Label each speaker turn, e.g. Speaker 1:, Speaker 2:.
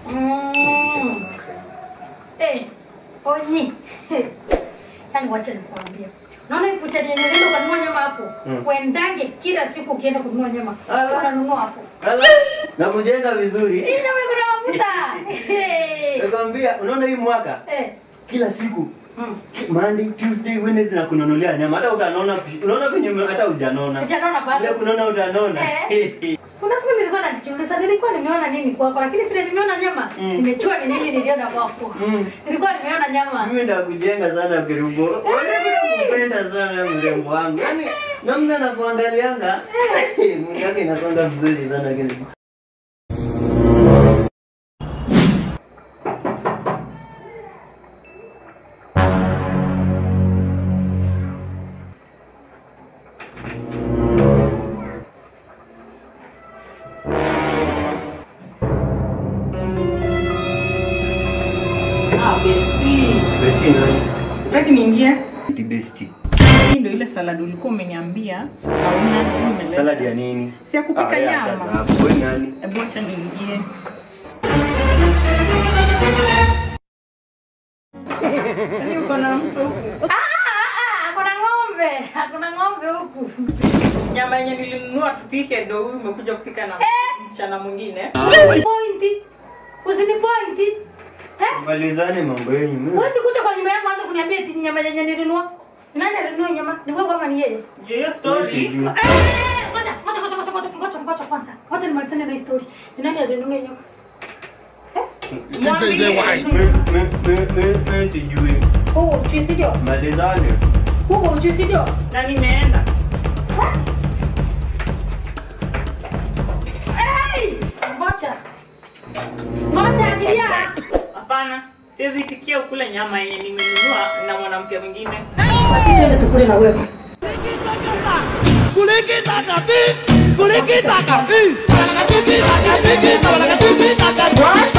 Speaker 1: Mm. Eh, onyi. Yaani wacha nikwambie. Naona hii buchari yenye unaenda kununua nyama hapo.
Speaker 2: Mm.
Speaker 1: Uendange kila siku ukienda kununua nyama.
Speaker 2: Ala.
Speaker 1: Unanunua hapo.
Speaker 2: Ala, na kujenga vizuri.
Speaker 1: Hii nyama iko na mafuta. Eh.
Speaker 2: Nakwambia, unaona hii mwaka
Speaker 1: Eh.
Speaker 2: kila siku
Speaker 1: Mm.
Speaker 2: Monday, Tuesday, Wednesday na kununulia nyama. Hata utanona, unaona venye ume- hata hujanona.
Speaker 1: Sijanona
Speaker 2: Ile
Speaker 1: bado.
Speaker 2: kunona utanona.
Speaker 1: Kuna siku nilikuwa najiuliza nilikuwa nimeona nini kwako lakini vile nimeona nyama
Speaker 2: Mm.
Speaker 1: nimejua ni nini niliona kwako.
Speaker 2: Mm.
Speaker 1: Nilikuwa nimeona nyama.
Speaker 2: Mimi ndakujenga sana Kerubo. Wewe kupenda sana mrembo wangu. Yaani namna nakuangalianga. Mwili yake inakwenda vizuri sana Kerubo.
Speaker 3: Ah, besti.
Speaker 2: Besti nani?
Speaker 3: Utaki niingie?
Speaker 2: Di besti.
Speaker 3: Hii ndio ile salad ulikuwa umeniambia. So hauna umeleta.
Speaker 2: Salad ya nini?
Speaker 3: Si ya kupika
Speaker 2: Ah, ya,
Speaker 3: nyama.
Speaker 2: sasa hapo. Wewe nani?
Speaker 3: Hebu acha niingie. Yaani uko na mtu huku.
Speaker 1: Ah, ah, ah, kuna ng'ombe. Kuna ng'ombe huku.
Speaker 3: Nyama yenye nilinunua tupike ndio huyu umekuja kupika na msichana mwingine.
Speaker 1: Pointi. Usini pointi. Eh?
Speaker 2: Malizane mambo yenu. Mimi-
Speaker 1: Huwezi kuja kwa nyumba yangu anza kuniambia eti nyama yenye nilinunua. Nani alinunua nyama? Ni wewe ama ni yeye?
Speaker 3: Ndio hiyo story.
Speaker 2: Sijui.
Speaker 1: Eh, ngoja, ngoja, ngoja, ngoja, ngoja, ngoja, ngoja kwanza. Ngoja nimalizane na hii story. Ni nani alinunua nyama?
Speaker 4: This is the wife.
Speaker 2: Mi- mi- mi- mi- mi sijui.
Speaker 1: Huo uchi sio?
Speaker 2: Malizane.
Speaker 1: Huo uchi sio?
Speaker 3: Na nimeenda.
Speaker 1: Hey! Ngoja. Ngoja ajilia.
Speaker 3: Hapana. Siwezi itikia ukule nyama yenye nimenunua na mwanamke mwingine.
Speaker 1: Basi twende tukule na wewe.
Speaker 4: What?